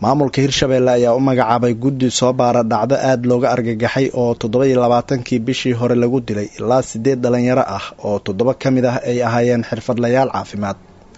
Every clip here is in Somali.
maamulka hirshabeelle ayaa u magacaabay guddi soo baara dhacdo aada looga argagaxay oo toddobaiyo labaatankii bishii hore lagu dilay ilaa sideed dhalinyaro ah oo toddoba ka mid ah ay ahaayeen xirfadlayaal caafimaad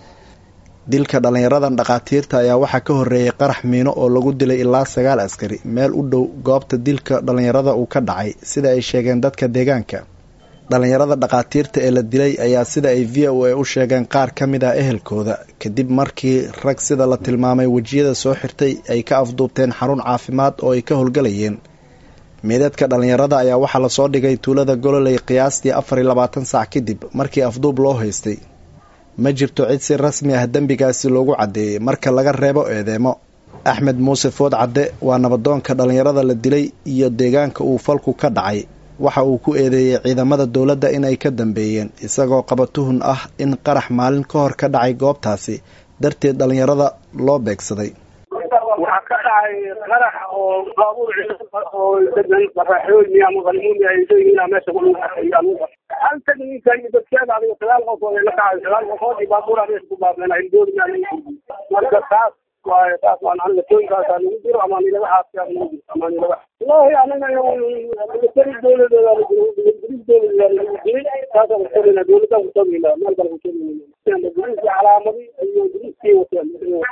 dilka dhalinyaradan dhakhaatiirta ayaa waxaa ka horreeyay qarax miino oo lagu dilay ilaa sagaal askari meel u dhow goobta dilka dhalinyarada uu ka dhacay sida ay sheegeen dadka deegaanka dhalinyarada dhakhaatiirta ee la dilay ayaa sida ay v o a u sheegeen qaar ka mid ah ehelkooda kadib markii rag sida la tilmaamay wejiyada soo xirtay ay ka afduubteen xarun caafimaad oo ay ka howlgalayeen meedadka dhalinyarada ayaa waxaa lasoo dhigay tuulada gololey qiyaastii afar iyo labaatan saac kadib markii afduub loo haystay ma jirto cid si rasmi ah dembigaasi loogu caddeeyey marka laga reebo eedeemo axmed muuse food cadde waa nabadoonka dhalinyarada la dilay iyo deegaanka uu falku ka dhacay waxa uu ku eedeeyey ciidamada dowladda inay ka dambeeyeen isagoo qaba tuhun ah in qarax maalin ka hor ka dhacay goobtaasi darteed dhalinyarada loo beegsaday waxaa ka dhacay qarax oo baabuur oo degan qaraxooyin ama qalmuun ay leeyihiin meesha hal tagniinka iyo dadkeeda adiga sagaal qof oo la kacay sagaal qofood iyo baabuur meesha ku baabeen ay doonayaan marka taas waaye taas waan anlatooyinkaasaa nagu jiro ama nilaga xaasiyaa nagu jiro ama nilaga wallahi anaga militari dowladeeda dowladeeda nagu jiray taasaan kutabina dowladaan kutabina meel kale kutabina biriiskii calaamadii iyo biriiskii wateen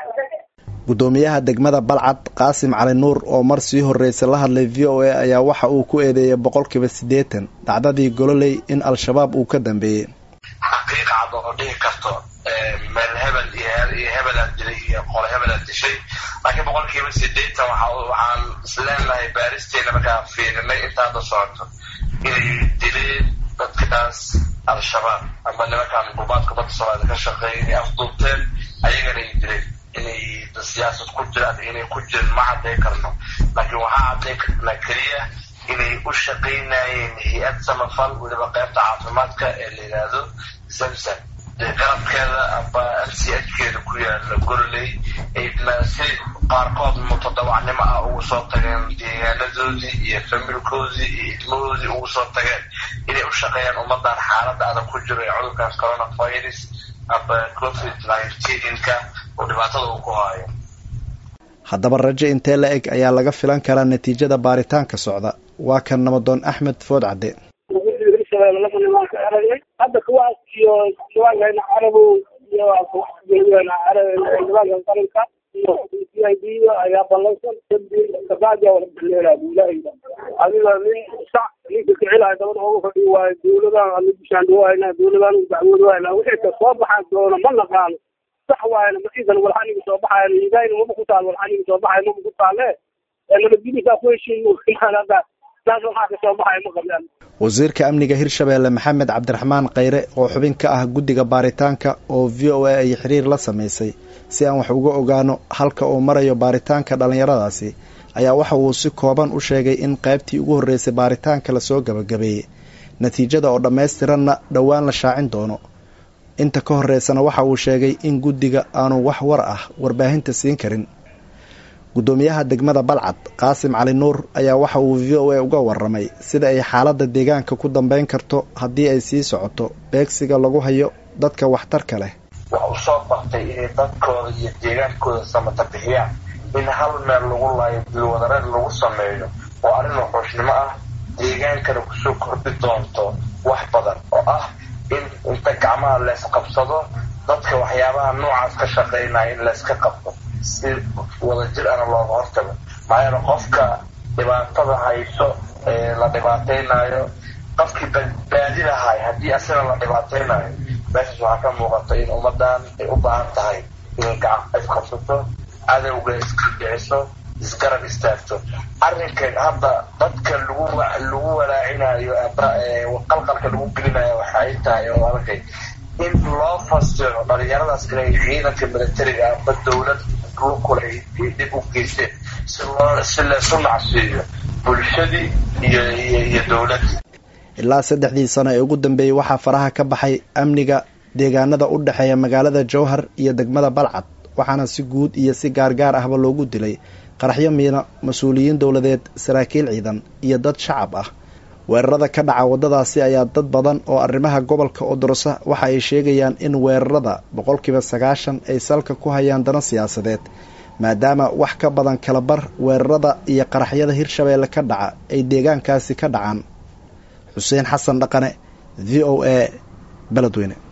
guddoomiyaha degmada balcad qaasim cali nuur oo mar sii horreysay la hadlay v o a ayaa waxa uu ku eedeeyay boqolkiiba siddeetan dhacdadii gololey in al-shabaab uu ka dambeeyey xaqiiqa cad oo dhihi karto meel hebel iyo hebelaad dilay iyo qole hebelaad dishay laakiin boqolkiiba sideetan waxaan isleenahay baaristeena markaa fiirinay intaada socoto inay dileen dadkaas al-shabaab ama nimankaan gurbaadka badda soomaalida ka shaqeeya inay afduubteen ayagana ay dileen inay siyaasad ku jiraan inay ku jirin ma cadday karno laakiin waxaa cadday karnaa keliya inay u shaqaynayeen hay-ad samafal weliba qaybta caafimaadka ee la yidhaahdo zamzam garabkeeda amba m c h keeda ku yaala gololey ayna si qaarkood mutadawacnimo ah ugu soo tageen deegaanadoodii iyo familkoodii iyo ilmahoodii ugu soo tageen inay u shaqeeyaan ummadan xaaladda adag ku jiro ee cudurkan coronavirus amba covid nineteenka oo dhibaatada uu ku haayo haddaba rajo intee la eg ayaa laga filan karaa natiijada baaritaanka socda waa kan nabadoon axmed food cadde hadda kuwaas iyo diiwaankeena carabow iyo diiwaanka qaranka iyo c i d ayaa ballansan kabacdia wala baleelaa ilaahay adiga nin sac ninka kicilahay dabada uga fadhi waayo dowladaan ala bishaandhawayna dowladaan dacwood wayna wixii ka soo baxan doona ma naqaano sax waayna masiidan walxaniga soo baxayan ilaahayna maba ku taal walxaniga soo baxay maba ku taale nabadgelysaa ku heshiin hadda taas waxaa ka soo baxay ma qabaan wasiirka amniga hirshabeelle maxamed cabdiraxmaan kheyre oo xubin ka ah guddiga baaritaanka oo v o a ay xiriir la sameysay si aan wax uga ogaano halka uu marayo baaritaanka dhallinyaradaasi ayaa waxa uu si kooban u sheegay in qaybtii ugu horreysay baaritaanka lasoo gabagabeeyey natiijada oo dhammaystiranna dhowaan la shaacin doono inta ka horreysana waxa uu sheegay in guddiga aanu wax war ah warbaahinta siin karin guddoomiyaha degmada balcad qaasim cali nuur ayaa waxa uu v o a uga waramay sida ay xaaladda deegaanka ku dambeyn karto haddii ay sii socoto beegsiga lagu hayo dadka waxtarka leh wax u soo bartay inay dadkooda iyo deegaankooda samata bixiyaan in hal meel lagu laayo dilwadareed lagu sameeyo oo arrin wuxuushnimo ah deegaankana kusoo kordhi doonto wax badan oo ah in inta gacmaha leysqabsado dadka waxyaabaha noocaas ka shaqaynaya in layska qabto si wadajir ana looga hortago maxaa yeele qofka dhibaatada hayso ee la dhibaataynayo qofkii badbaadi lahay haddii asina la dhibaataynayo meeshaas waxaa ka muuqata in ummadan ay u baahan tahay inay gacan isqabsato cadowga iska dhiciso isgarab istaagto arrinkan hadda dadka lagu lagu walaacinayo aba qalqalka lagu gelinayo waxay tahay oo arkay in loo fasiro dhalinyaradaas inay ciidanka militariga aba dowlad lukula dib u geysteen si loo si laysu nacsiiyo bulshadii iyo iyo dowladdii ilaa saddexdii sano ee ugu dambeeyey waxaa faraha ka baxay amniga deegaanada u dhexeeya magaalada jowhar iyo degmada balcad waxaana si guud iyo si gaargaar ahba loogu dilay qaraxyo miina mas-uuliyiin dowladeed saraakiil ciidan iyo dad shacab ah weerarada ka dhaca waddadaasi ayaa dad badan oo arrimaha gobolka odorosa waxa ay sheegayaan in weerarada boqolkiiba sagaashan ay salka ku hayaan dano siyaasadeed maadaama wax ka badan kala bar weerarada iyo qaraxyada hirshabeelle ka dhaca ay deegaankaasi ka dhacaan xuseen xasan dhaqane v o a beledweyne